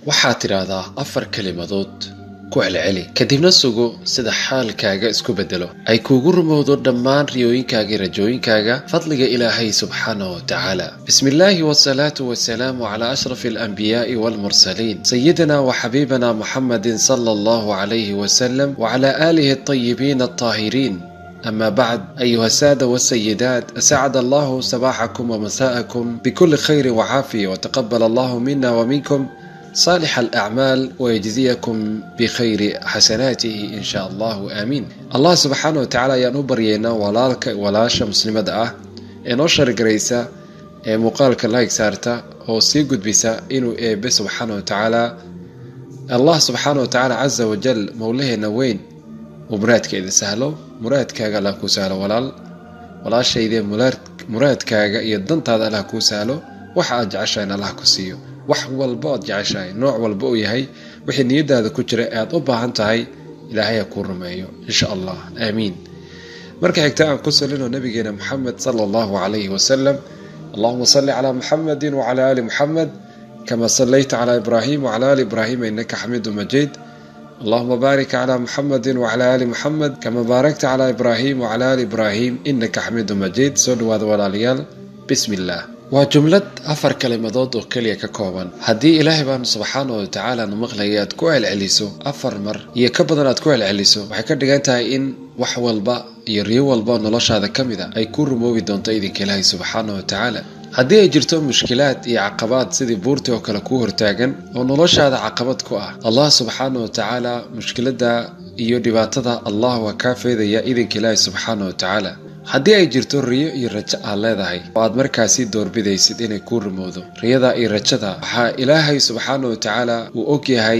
waxaad tidhaahdaa afar kelimadood ku celceli kadibna sugo sida xaalkaaga isku bedelo ay kuugu rumowdo dhammaan riyooyinkaaga iyo rajooyinkaaga fadliga ilaahay subxaanah wa tacaala bismi illaahi wasalaatu wasalaamu calaa ashrafi alanbiyaa'i waalmursaliin sayidina wa xabiibina muxamedin sala allahu calayhi wasalam wacalaa aalihi alطayibiina alطaahiriin أما بعد أيها السادة والسيدات أسعد الله صباحكم ومساءكم بكل خير وعافية وتقبل الله منا ومنكم صالح الأعمال ويجزيكم بخير حسناته إن شاء الله آمين الله سبحانه وتعالى يانو برينا walaalka walaasha muslimada ah ee noo shargaraysa ee muuqaalka like saarta oo sii gudbisa inuu eebe subxaana wa tacaala allah subxaana wa tacaala casa wajal mowlaheena weyn uu muraadkeeda sahlo muraadkaaga allah kuu sahlo walaal walaashaydee muraadkaaga iyo dantaada allah kuu sahlo waxa aad jeceshahay in allah ku siiyo wax walba oad jeceshahay nooc walba uu yahay wixii niyadaada ku jira ee aad u baahan tahay ilaahay ha kuu rumeeyo insha allah aamiin marka xigta aan ku salino nabigeena muxamed sala allahu calayhi wasalam allahuma salli calaa muxamedin wacala aali muxamed kama sallayta calaa ibraahim wacala aali ibraahima innaka xamiidu majiid allahuma baarik calaa muxamedin wacala aali muxamed kama baarakta calaa ibraahim wacala aali ibraahim innaka xamiidu majiid soo dhawaada walaalayaal bismi illaah waa jumlad afar kalimadood oo keliya ka kooban haddii ilaahay baanu subxaana wa tacaala nu maqlaya aad ku celceliso afar mar iyo ka badan aad ku celceliso waxay ka dhigan tahay in wax walba iyo riyo walba oo noloshaada ka mid a ay ku rumoobi doonto idinka ilaahay subxaana wa tacaala haddii ay jirto mushkilaad iyo caqabaad sidii buurtii oo kale kuu hortaagan oo noloshaada caqabad ku ah allah subxaana wa tacaala mushkiladda iyo dhibaatada allah waa kaa feedaya idinka ilaahay subxaana wa tacaala haddii ay jirto riyo iyo rajo aad leedahay oo aad markaasi doorbidaysid inay kuu rumowdo riyada iyo rajada waxaa ilaahay subxaana wa tacaala uu og yahay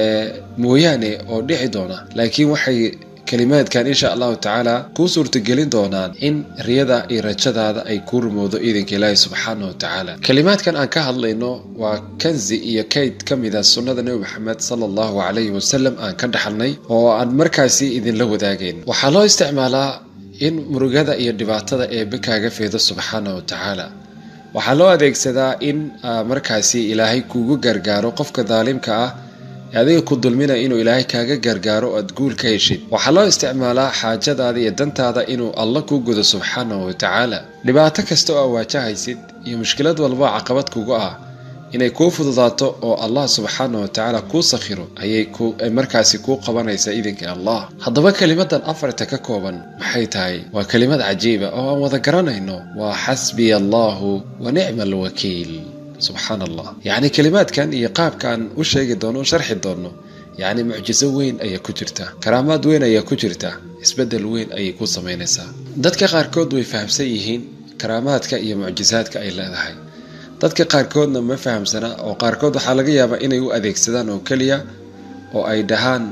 mooyaane oo dhici doona laakiin waxay kalimaadkan insha allahu tacaala kuu suurtagelin doonaan in riyada iyo rajadaada ay kuu rumowdo iidanka ilaahi subxaana wa tacaala kalimaadkan aan ka hadlayno waa kanzi iyo kayd ka mida sunnada nebi maxamed sala allahu calayhi wasalam aan ka dhaxalnay oo aan markaasi idinla wadaagayn waxaa loo isticmaalaa in murugada iyo dhibaatada eebe kaaga feedo subxaana wa tacaala waxaa loo adeegsadaa in markaasi ilaahay kuugu gargaaro qofka daalimka ah ee adiga ku dulmina inuu ilaahay kaaga gargaaro o aad guul ka heshid waxaa loo isticmaalaa xaajadaada iyo dantaada inuu alla kuu gudo subxaana wa tacaala dhibaato kasta oo aa waajahaysid iyo mushkilad walba caqabad kugu ah inay kuu fududaato oo allah subxaana wa tacaala kuu sakhiro ayay markaasi kuu qabanaysaa idinka allah haddaba kelimadan afarta ka kooban maxay tahay waa kelimad cajiiba oo aan wada garanayno waa xasbiya allahu wa nicma alwakiil subxaan allah yacni kelimaadkan iyo qaabkaan u sheegi doono o sharxi doonno yacni mucjiso weyn ayaa ku jirta karaamaad weyn ayaa ku jirta isbeddel weyn ayay ku samaynaysaa dadka qaarkood way fahamsan yihiin karaamaadka iyo mucjisaadka ay leedahay dadka qaarkoodna ma fahamsana oo qaarkood waxaa laga yaabaa inay u adeegsadaan oo keliya oo ay dhahaan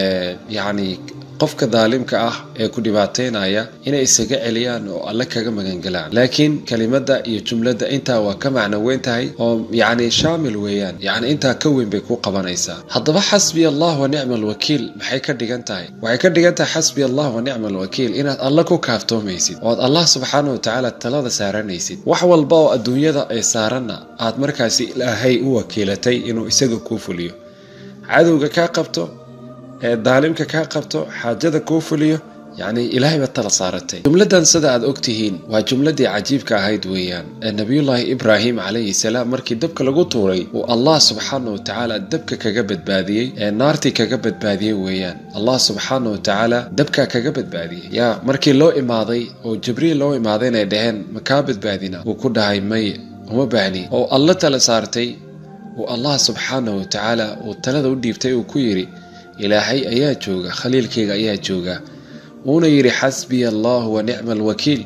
yacni qofka daalimka ah ee ku dhibaateynaya inay isaga celiyaan oo alle kaga magangalaan laakiin kelimadda iyo jumladda intaa waa ka macno weyn tahay oo yacni shaamil weeyaan yacni intaa ka weyn bay ku qabanaysaa haddaba xasbiya allah wa nicma alwakiil maxay ka dhigan tahay waxay ka dhigan tahay xasbiya allah wa nicma alwakiil inaad alle ku kaaftoomaysid oo aad allah subxaana wa tacaala talada saaranaysid wax walba oo adduunyada ee saaranna aad markaasi ilaahay u wakiilatay inuu isaga kuu fuliyo cadowga kaa qabto ee daalimka kaa qabto xaajada kuu fuliyo yacni ilaahay baad tala saaratay jumladan sida aad og tihiin waa jumladii cajiibka ahayd weeyaan ee nabiyullaahi ibraahim calayhi salaam markii dabka lagu tuuray uu allah subxaana wa tacaala dabka kaga badbaadiyey ee naartii kaga badbaadiyey weeyaan allah subxaana wa tacaala dabkaa kaga badbaadiyey yaa markii loo imaaday oo jibriil loo imaaday inay dhaheen ma kaa badbaadina wuu ku dhahay maye uma baahni oo alla tala saartay uu allah subxaana wa tacaala uu talada u dhiibtay uu ku yidhi ilaahay ayaa jooga khaliilkayga ayaa jooga uuna yidhi xasbiya allahu wa nicma alwakiil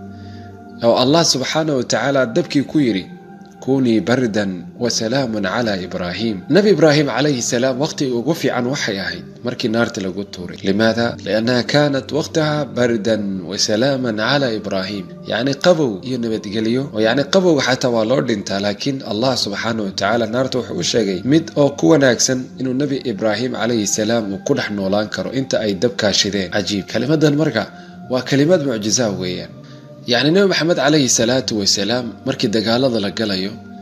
oo allah subxaana wa tacaala dabkii ku yidhi kunii bardan wa salaamun calaa ibraahim nebi ibraahim calayhi salaam waqhtiga ugu fiican waxay ahayd markii naarta lagu tuuray limaada liannaha kaanat waqtaha bardan wa salaaman calaa ibraahim yacni qabow iyo nabadgelyo oo yacni qabowga xataa waa loo dhintaa laakiin allah subxaana wa tacaala naarta wuxuu u sheegay mid oo ku wanaagsan inuu nebi ibraahim calayhi salaam uu ku dhex noolaan karo inta ay dabkaa shideen cajiib kelimadan marka waa kelimad mucjizaa weeyaan yacni nebi maxamed calayhi salaatu wasalaam markii dagaalada la galayo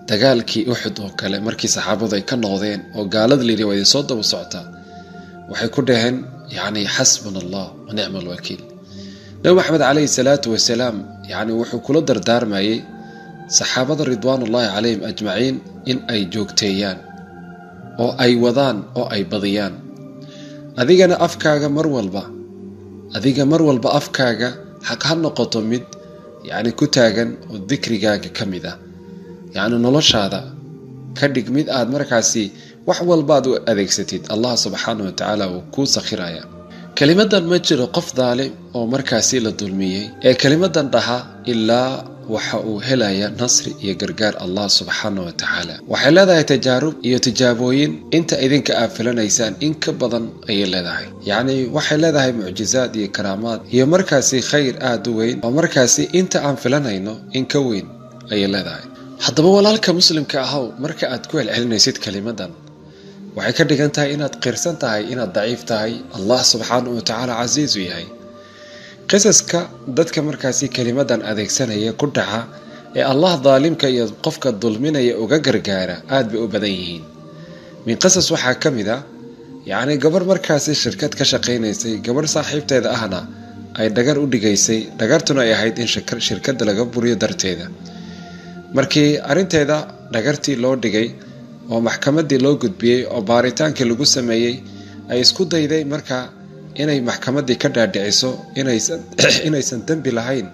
dagaalkii uxud oo kale markii saxaabadu ay ka noqdeen oo gaalada layidhi waa idin soo daba socotaa waxay ku dhaheen yacni xasbuna allah wa nicma alwakiil nabi maxamed calayhi salaatu wasalaam yacni wuxuu kula dardaarmayey saxaabada ridwaanullaahi calayhim ajmaciin in ay joogteeyaan oo ay wadaan oo ay badiyaan adigana afkaaga mar walba adiga mar walba afkaaga xaq ha noqoto mid yacni ku taagan oo dikrigaaga ka mid ah yacni noloshaada ka dhig mid aad markaasi wax walbaad u adeegsatid allah subxaana wa tacaala uu kuu sakhiraya kelimadan ma jiro qof daalim oo markaasi la dulmiyey ee kelimadan dhaha ilaa waxa uu helaya nasri iyo gargaar allah subxaana wa tacaala waxay leedahay tajaarub iyo tijaabooyin inta idinka aad filanaysaan in ka badan ayay leedahay yacni waxay leedahay mucjizaad iyo karaamaad iyo markaasi khayr aada u weyn oo markaasi inta aan filanayno in ka weyn ayay leedahay haddaba walaalka muslimka ahow marka aad ku celcelinaysid kelimadan waxay ka dhigan tahay inaad qirsan tahay inaad daciif tahay allah subxaana wa tacaala casiisu yahay qisaska dadka markaasi kelimadan adeegsanaya ku dhaca ee allah daalimka iyo qofka dulminaya uga gargaara aad bay u badan yihiin min qisas waxaa ka mid a yacni gabarh markaasi shirkad ka shaqaynaysay gabarh saaxiibteeda ahna ay dhagar u dhigaysay dhagartuna ay ahayd in shirkadda laga buriyo darteeda markii arrinteeda dhagartii loo dhigay oo maxkamaddii loo gudbiyey oo baaritaankii lagu sameeyey ay isku dayday marka inay maxkamaddii ka dhaadhiciso inaysan dembi lahayn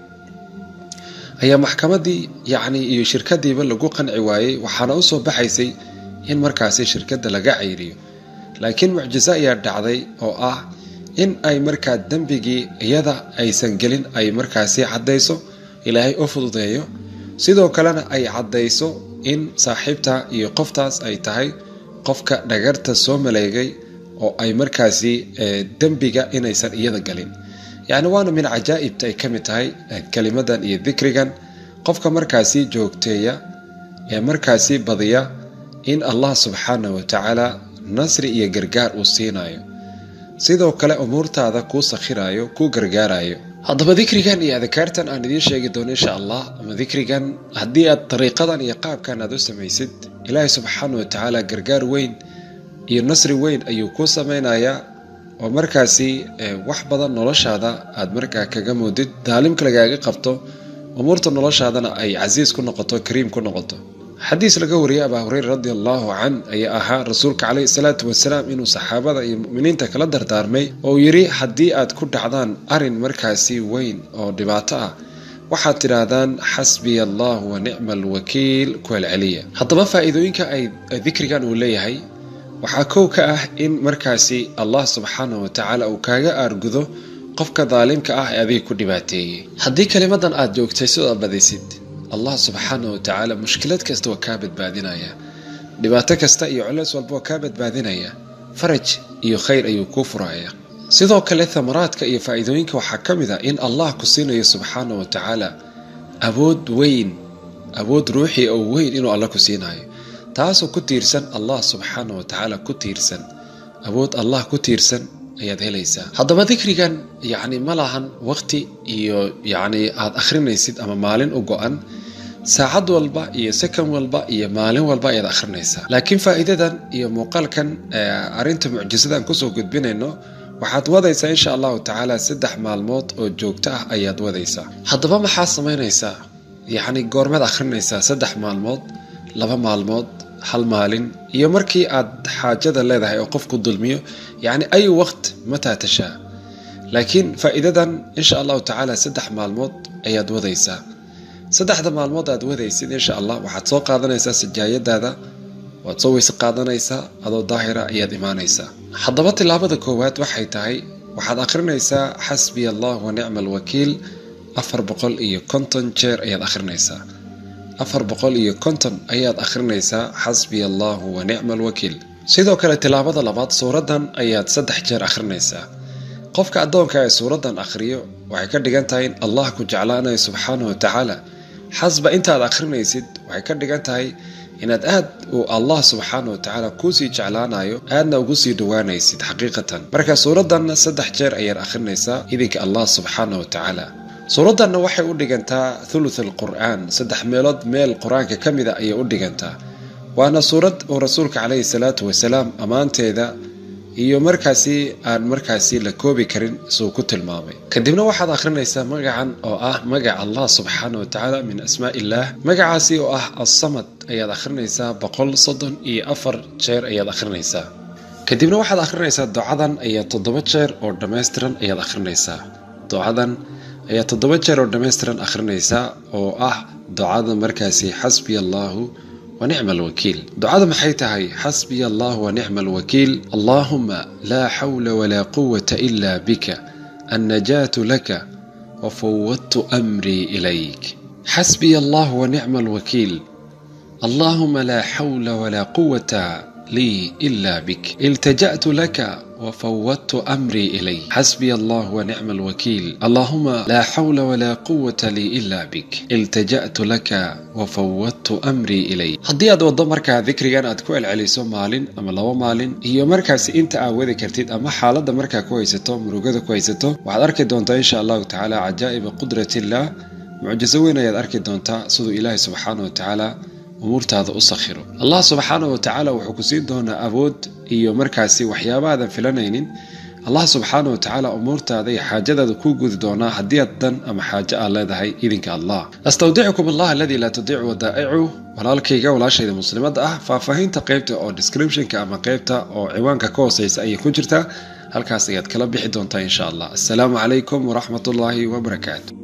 ayaa maxkamaddii yacni iyo shirkadiiba lagu qanci waayey waxaana usoo baxaysay in markaasi shirkadda laga cayriyo laakiin mucjiso ayaa dhacday oo ah in ay markaa dembigii iyada aysan gelin ay markaasi caddayso ilaahay u fududeeyo sidoo kalena ay caddayso in saaxiibta iyo qoftaas ay tahay qofka dhagarta soo maleegay oo ay markaasi dembiga inaysan iyada galin yacni waana min cajaa'ibta ay ka mid tahay kelimadan iyo dikrigan qofka markaasi joogteeya ee markaasi badiya in allah subxaana wa tacaala nasri iyo gargaar uu siinayo sidoo kale umuurtaada kuu sakhirayo kuu gargaarayo haddaba dikrigan iyo adkaartan aan idiin sheegi doono insha allah ama dikrigan haddii aad dariiqadan iyo qaabkan aad u samaysid ilaahay subxaana wa tacaala gargaar weyn iyo nasri weyn ayuu kuu samaynayaa oo markaasi wax badan noloshaada aad markaa kaga moodid daalimka lagaaga qabto umuurta noloshaadana ay casiis ku noqoto kariim ku noqoto xadiis laga wariyay abaa hureyra radi allahu can ayaa ahaa rasuulka caleyhi salaatu wasalaam inuu saxaabada iyo muminiinta kala dardaarmay oo yidhi haddii aad ku dhacdaan arin markaasi weyn oo dhibaato ah waxaad tidhaahdaan xasbiya allah wa nicma alwakiil ku celceliya haddaba faa-iidooyinka ay dikrigan uu leeyahay waxaa kow ka ah in markaasi allah subxaana wa tacaala uu kaaga aargudo qofka daalimka ah ee adiga ku dhibaateeyey haddii kelimadan aad joogtay sidoo badisid allah subxaana wa tacaala mushkilad kasta waa kaa badbaadinaya dhibaato kasta iyo culeys walba waa kaa badbaadinaya faraj iyo khayr ayuu kuu furaya sidoo kale thamaraadka iyo faa-iidooyinka waxaa ka mid a in allah ku siinayo subxaana wa tacaala awood weyn awood ruuxii oo weyn inuu alla ku siinayo taasoo ku tiirsan allah subxaana wa tacaala ku tiirsan awood allah ku tiirsan ayaad helaysaa haddaba dikrigan yacni ma lahan waqti iyo yacni aada akhrinaysid ama maalin u go-an saacad walba iyo second walba iyo maalin walba ayaad akhrinaysaa laakiin faa'iidadan iyo muuqaalkan arrinta mucjisadan kusoo gudbinayno waxaad wadaysaa insha allahu tacaala saddex maalmood oo joogto ah ayaad wadaysaa haddaba maxaa samaynaysaa yacni goormeed akhrinaysaa saddex maalmood laba maalmood hal maalin iyo markii aad xaajada leedahay oo qofku dulmiyo yacni ayu waqt mataa tashaa laakiin faa'iidadan insha allahu tacaala saddex maalmood ayaad wadaysaa saddexda maalmood aad wadaysid insha allah waxaad soo qaadanaysaa sajaayadaada waad soo weyse qaadanaysaa adoo daahira ayaad imaanaysaa haddaba tilaabada koowaad waxay tahay waxaad akhrinaysaa xasbiya allah wa nicma alwakiil afar boqol iyo konton jeer ayaad akhrinaysaa afar boqol iyo konton ayaad akhrinaysaa xasbiya allahu wa nicma alwakiil sidoo kale tilaabada labaad suuraddan ayaad saddex jeer akhrinaysaa qofka addoonka ee suuraddan akhriyo waxay ka dhigan tahay in allah ku jeclaanayo subxaana wa tacaala xasba intaad akhrinaysid waxay ka dhigan tahay inaad aad uu allah subxaana wa tacaala kuusii jeclaanayo aadna ugu sii dhawaanaysid xaqiiqatan marka suuraddanna saddex jeer ayaad akhrinaysaa idinka allah subxaana wa tacaala suuraddanna waxay u dhigantaa thuluth alqur'aan saddex meelood meel qur-aanka ka mida ayay u dhigantaa waana suurad oo rasuulka caleyhi salaatu wasalaam ammaanteeda iyo markaasi aan markaasi la koobi karin isuu ku tilmaamay kadibna waxaad akhrinaysaa magacan oo ah magac allah subxaana wa tacaala min asmaa illaah magacaasi oo ah assamad ayaad akhrinaysaa boqol soddon iyo afar jeer ayaad akhrinaysaa kadibna waxaad akhrinaysaa ducadan ayaa toddoba jeer oo dhammaystiran ayaad akhrinaysaa ducadan ayaa toddoba jeer oo dhammaystiran akhrinaysaa oo ah ducada markaasi xasbiya allaahu ونعم الوكيل دعاء maxay tahay حسبي الله ونعم الوكيل اللهم لا حول ولا قوة إلا بك النجاة لك وفوضت أمري إليك حسبي الله ونعم الوكيل اللهم لا حول ولا قوة لي إلا بك التجأت لك وفوضت أمري إليك حسبي الله ونعم الوكيل اللهم لا حول ولا قوة لي إلا بك التجأت لك وفوضت أمري إليك haddii aad waddo markaa dikrigan aad ku celceliso maalin ama laba maalin iyo markaasi inta aad wadi kartid ama xaaladda markaa ku haysato murugada ku haysato waxaad arki doontaa insha allahu tacaala cajaa'iba qudratillah mucjiso weyn ayaad arki doontaa siduu ilaahay subxaana wa tacaala umuurtaada u sakhiro allah subxaana wa tacaala wuxuu ku siin doonaa awood iyo markaasi waxyaaba aadan filanaynin allah subxaana wa tacaala umuurtaada iyo xaajadaada kuu gudi doonaa haddii aad dan ama xaajo aad leedahay idinka allah astawdicukum allah aladii laa tudiicu wadaa'icu walaalkayga walaashayda muslimadda ah faahfaahinta qaybta oo descriptionka ama qaybta oo ciwaanka ka hooseysa ayay ku jirtaa halkaas ayaad kala bixi doontaa insha allah assalaamu calaykum waraxmat ullaahi wabarakaatu